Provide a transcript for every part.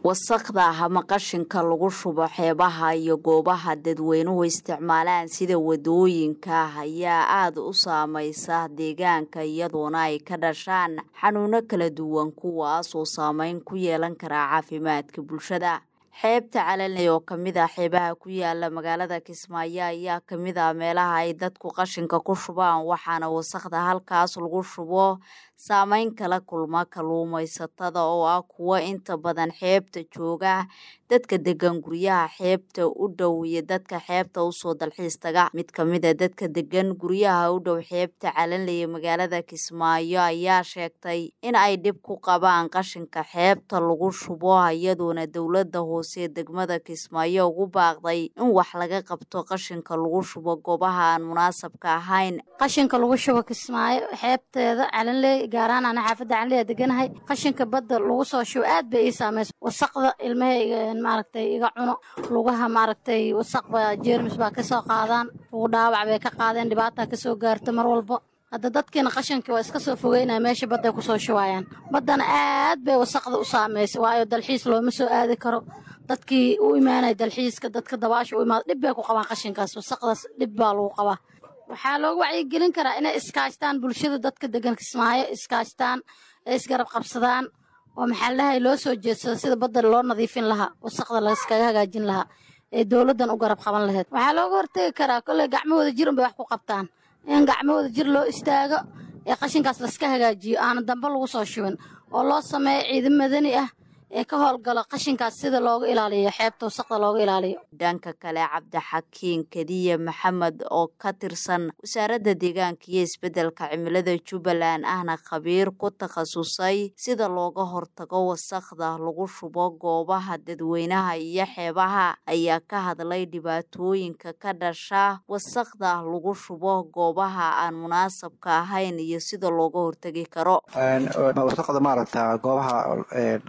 wasaqda ama qashinka lagu shubo xeebaha iyo goobaha dadweynuhu isticmaalaan sida wadooyinka ayaa aada u saameysa deegaanka iyadoona ay ka dhashaan xanuuno kala duwan kuwaas oo saameyn ku yeelan karaa caafimaadka bulshada xeebta calanley oo kamid ah xeebaha ku yaala magaalada kismaayo ayaa kamid ah meelaha ay dadku qashinka ku shubaan waxaana wasaqda halkaas lagu shubo saameyn kala kulma kalluumaysatada oo ah kuwo inta badan xeebta jooga dadka degan guryaha xeebta u dhow iyo dadka xeebta usoo dalxiis taga mid kamid a dadka degan guryaha u dhow xeebta calanley ee magaalada kismaayo ayaa sheegtay in ay dhib ku qabaan qashinka xeebta lagu shubo iyadoona dowlada hoose degmada kismaayo ugu baaqday in wax laga qabto qashinka lagu shubo goobaha aan munaasabka ahayn qashinka lagu shubo kismaayo xeebteeda calanley gaaraan ana xaafadda calanley deganahay qashinka badda lagu soo shubo aad bay ii saameysa wasaqda ilmahayga maaragtay iga cuno lugaha maaragtay wasaqba jeermis baa kasoo qaadaan ugu dhaawac bay ka qaadeen dhibaataa kasoo gaarto mar walba hadda dadkiina qashinkii waa iska soo fogeynaya meesha badday kusoo shubaayaan baddana aad bay wasaqda u saameysay waayo dalxiis looma soo aadi karo dadkii u imaanaya dalxiiska dadka dabaasha u imaada dhib bay ku qabaan qashinkaas wasaqdaas dhib baa lagu qabaa waxaa loogu wacyigelin karaa inay iskaashtaan bulshada dadka degan kismaayo iskaashtaan ee isgarab qabsadaan oo maxaalahay loo soo jeedsado sida badda loo nadiifin lahaa wasaqda laskaga hagaajin lahaa ee dowladdan u garab qaban lahayd waxaa looga hortegi karaa kolley gacmahooda jir unbay wax ku qabtaan in gacmahooda jir loo istaago ee qashinkaas laska hagaajiyo aana dambe lagu soo shubin oo loo sameeyo ciidan madani ah ee ka howlgalo qashinkaas sida looga ilaaliyo xeebta wasaqda looga ilaaliyo dhanka kale cabdixakiin kadiye maxamed oo ka tirsan wasaaradda deegaanka iyo isbeddelka cimilada jubbaland ahna khabiir ku takhasusay sida looga hortago wasaqda lagu shubo goobaha dadweynaha iyo xeebaha ayaa ka hadlay dhibaatooyinka ka dhasha wasaqda lagu shubo goobaha aan munaasabka ahayn iyo sida looga hortegi karo wasaqda maaragta goobaha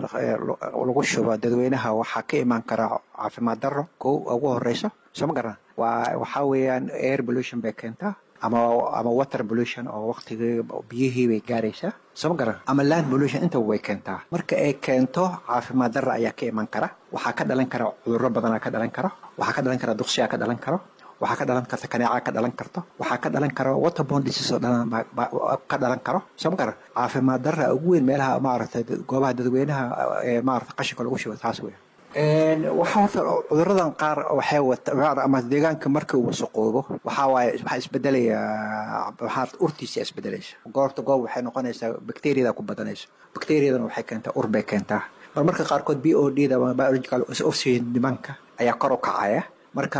lagu shubo dadweynaha waxaa ka imaan karaa caafimaad daro kow ugu horeyso soo ma garan waa waxaa weeyaan air pollution bay keentaa ama ama water pollution oo waktigii biyihii bay gaaraysaa soo ma garan ama land pollution intaba way keentaa marka ay keento caafimaad daro ayaa ka iman kara waxaa ka dhalan kara cudurro badanaa ka dhalan karo waxaa ka dhalan kara duqsiyaa ka dhalan karo waxaa ka dhalan karta kaneecaa ka dhalan karto waxaa ka dhalan karo waterborne disease oo dhalan ka dhalan karo soo ma garan caafimaad darra ugu weyn meelaha maaragtay goobaha dadweynaha ee maaragtay qashinka lagu shubo taas weyn waxaa horta cuduradan qaar waxay wata ama deegaanka markii uu wasaqoobo waxaa waaye waxaa isbedelaya waxaa urtiisa isbedelaysa goorta goob waxay noqonaysaa bacteriada ku badanayso bacteriadana waxay keentaa ur bay keentaa mar marka qaarkood b o d da biological oxygen nimanka ayaa kor u kacaya marka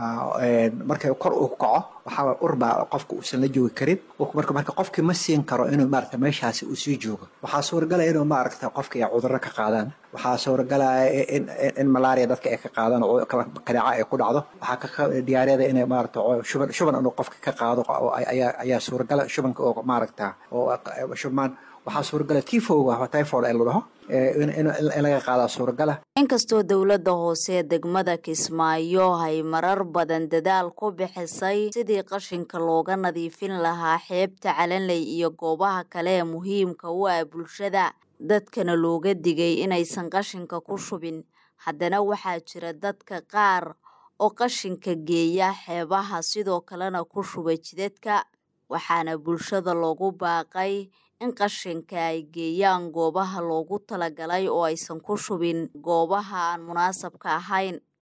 markay kor u kaco waxaa urbaa qofka uusan la joogi karin marka marka qofkii ma siin karo inuu maarata meeshaasi uu sii joogo waxaa suuragalaya inuu maaragta qofka ay cudurro ka qaadaan waxaa suuragalaya in in malaria dadka ay ka qaadaan oo kaneeca ay ku dhacdo waxaa ka diyaariyada inay maarata shuban shuban inuu qofka ka qaado ayaa ayaa suuragala shubanka oo maaragta oo shubmaan waxaa suuragala tifowga typhoid ee la dhaho in laga qaadaa suuragala inkastoo dowladda hoose degmada kismaayo ay marar badan dadaal ku bixisay sidii qashinka looga nadiifin lahaa xeebta calanley iyo goobaha kale ee muhiimka u ah bulshada dadkana looga digay inaysan qashinka ku shubin haddana waxaa jira dadka qaar oo qashinka geeya xeebaha sidoo kalena ku shuba jidadka waxaana bulshada loogu baaqay in qashinka ay geeyaan goobaha loogu talagalay oo aysan ku shubin goobaha aan munaasabka ahayn